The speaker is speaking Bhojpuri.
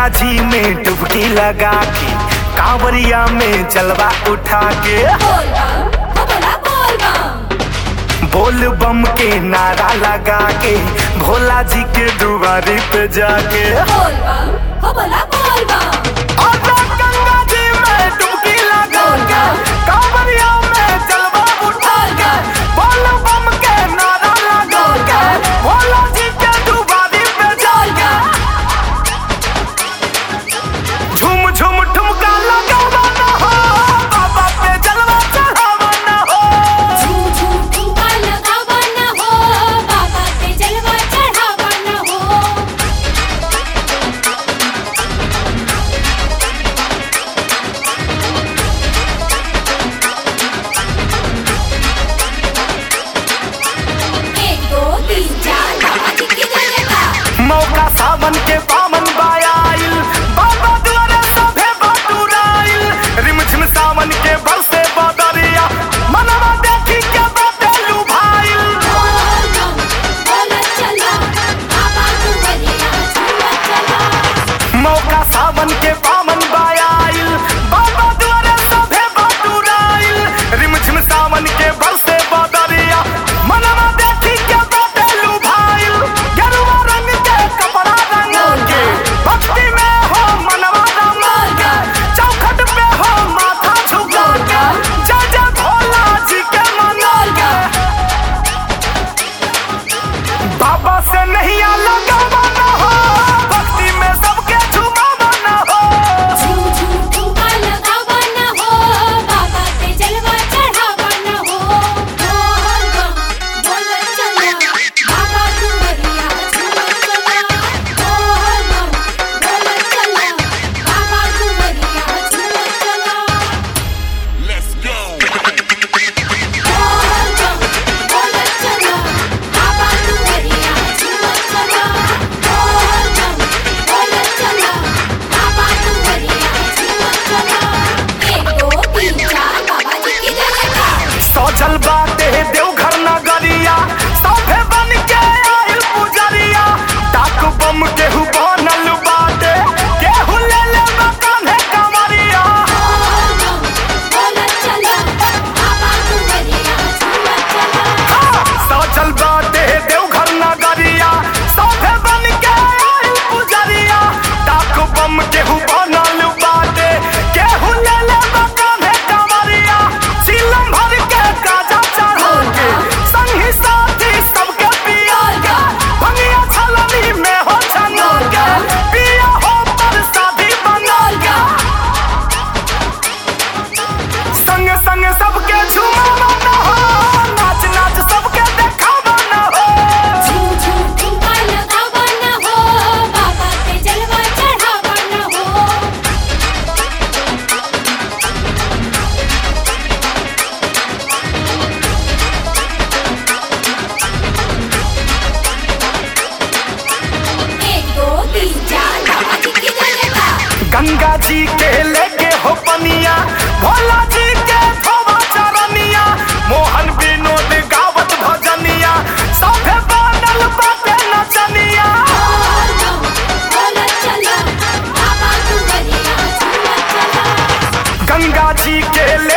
गंगा जी में डुबकी लगा के कांवरिया में जलवा उठा के बोल बम हो बोला बोल बम बोल बम के नारा लगा के भोला जी के दुआरी पे जाके बोल बम हो बोला बोल बम और गंगा जी में डुबकी लगा के कांवरिया में जलवा उठा के बोल बम के नारा लगा के भोला जी के दुआरी पे जाके झूम झूम ठुमका लगावा ना हो बाबा पे जलवा चढ़ावा ना हो झूम झूम ठुमका लगावा ना हो बाबा पे जलवा चढ़ावा ना हो एक दो तीन चार बाबा जी की जय जयकार मौका सावन के पावन बायाइल बाबा द्वारे सभे बटुराइल रिमझिम सावन के बरसे बदरिया मनवा देखी के बाटे लुभाइल बोल बम बोला चला बाबा दुआरिया झूला चला मौका सावन के पावन बायाइल बाबा द्वारे सभे बटुराइल रिमझिम सावन के बरसे बदरिया मनवा देखी के बाटे लुभाइल गेरुआ रंग के कपड़ा रंगा के भक्ति में हो मनवा रंगा के चौखट पे हो माथा झुका के जय जय भोला जी के मना के बाबा से नहीं लगावा ना हो भक्ति में सबके झुमावा ना हो झूम झूम ठुमका लगावा ना हो बाबा पे जलवा चढ़ावा ना हो बोल बम बोला चला बाबा दुआरिया झूला चला बोल बम बोला चला बाबा दुआरिया झूला चला Let's go. बोल बम बोला चला बाबा दुआरिया झूला चला बोल बम बोला चला बाबा दुआरिया झूला चला एक दो तीन चार बाबा जी की जय जयकार सजल बाटे देवघर नगरिया सभे बन के आइल पुजरिया डाक बम केहू बनल बाटे केहू ले ले कान्हे कमरिया बोल बम बोला चला बाबा दुआरिया झूला चला सजल बाटे देवघर नगरिया सभे बन के आइल पुजरिया डाक बम केहू बनल बाटे केहू ले ले कान्हे कमरिया सीलम भर के गाजा चढ़ा के संगी साथी सबके पिया के भंगिया छलनी में हो छना के पिया हो पर शादी बना के संग संग सबके झुमावा ना हो नाच नाच सबके देखावा ना हो झूम झूम ठुमका लगावा ना हो बाबा पे जलवा चढ़ावा ना हो एक दो तीन चार बाबा जी की जय जयकार गंगा जी के लेके हो पनिया भोला जी के धोवा चरनिया मोहन विनोद गावत भजनिया सभे बनल बाटे नचनिया बोल बम बोला चला बाबा दुआरिया झूला चला गंगा जी के ले